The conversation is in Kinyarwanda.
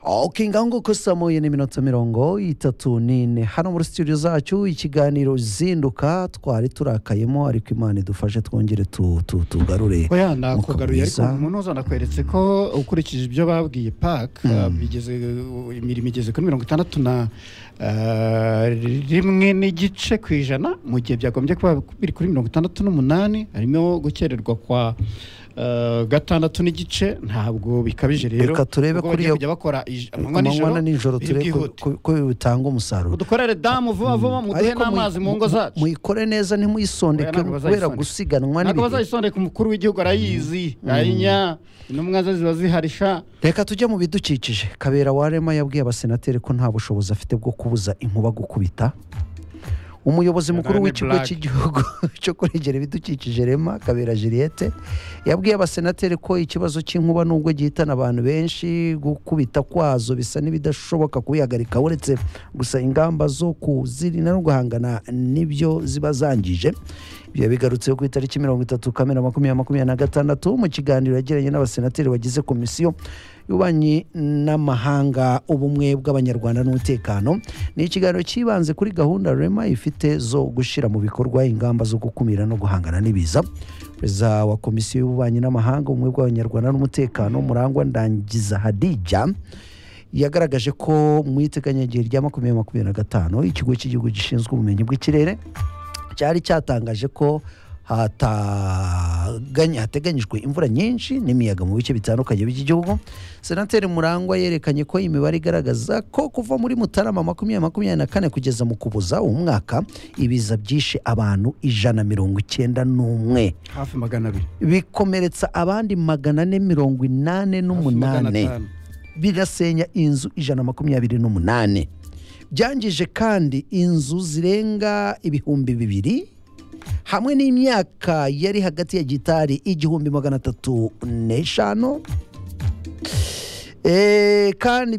oke ngaho nguko saa moya n'iminota mirongo itatu n'ine hano muri studio zacu ikiganiro zinduka twari turakayemo ariko imana idufashe twongere tu- tu- tugarure oya Mwuka nakugaruye ariko mwiza. umunoza nakweretse ko ukurikije ibyo babwiye pak Mm. bigeze imirimo igeze kuri mirongo itandatu na ah, rimwe n'igice ku ijana mu gihe byagombye kuba biri kuri mirongo itandatu n'umunani harimo gukererwa kwa ah, gatandatu n'igice ntabwo bikabije rero Reka turebe kuri ubwo bagiye iyo- kujya bakora ij- amanywa amanywa nijoro nijoro turebe ko- byihuta ko- ko bitanga umusaruro udukorere damu vuba vuba muduhe Ariko n'amazi mu muyi- ngo zacu muyikore neza ntimuyisondeke Oya, ntabwo kubera bazayisondeka. gusiganwa ntabwo n'ibihe bazayisondeka umukuru w'igihugu arayizi ayinya intumwa ze ziba ziharisha reka tujye mu bidukikije kabera warema yabwiye abasenateri ko nta bushobozi afite bwo kubuza inkuba gukubita umuyobozi mukuru Yabane w'ikigo Black. cy'igihugu cyo kurengera ibidukikije rema kabera juliette yabwiye abasenateri ko ikibazo cy'inkuba nubwo gihitana abantu benshi gukubita kwazo bisa n'ibidashoboka kubihagarika uretse gusa ingamba zo kuzirinda no guhangana n'ibyo ziba zangije ibyo bigarutseho ku itariki mirongo itatu kamena makumyabiri makumyabiri na gatandatu mu kiganiro yagiranye n'abasenateri bagize komisiyo y'ububanyi n'amahanga ubumwe bw'abanyarwanda n'umutekano ni ikiganiro cyibanze kuri gahunda rema ifite zo gushyira mu bikorwa ingamba zo gukumira no guhangana n'ibiza perezida wa komisiyo y'ububanyi n'amahanga ubumwe bw'abanyarwanda n'umutekano murangwa ndangiza hadija yagaragaje ko mu iteganyagihe rya makumyabiri makumyabiri na gatanu ikigo cy'igihugu gishinzwe ubumenyi bw'ikirere cyari cyatangaje ko hataganya- hateganyijwe imvura nyinshi n'imiyaga mu bice bitandukanye by'igihugu senateri murangwa yerekanye ko imibare igaragaza ko kuva muri mutarama makumyabiri makumyabiri na kane kugeza mu kuboza uwo mwaka ibiza byishe abantu ijana mirongo icyenda n'umwe hafi magana abiri bikomeretsa abandi magana ane mirongo inani hafi magana n'umunani atanu. birasenya inzu ijana makumyabiri n'umunani byangije kandi inzu zirenga ibihumbi bibiri hamwe n'imyaka yari hagati ya gitari igihumbi magana atatu n'eshanu Eh, kandi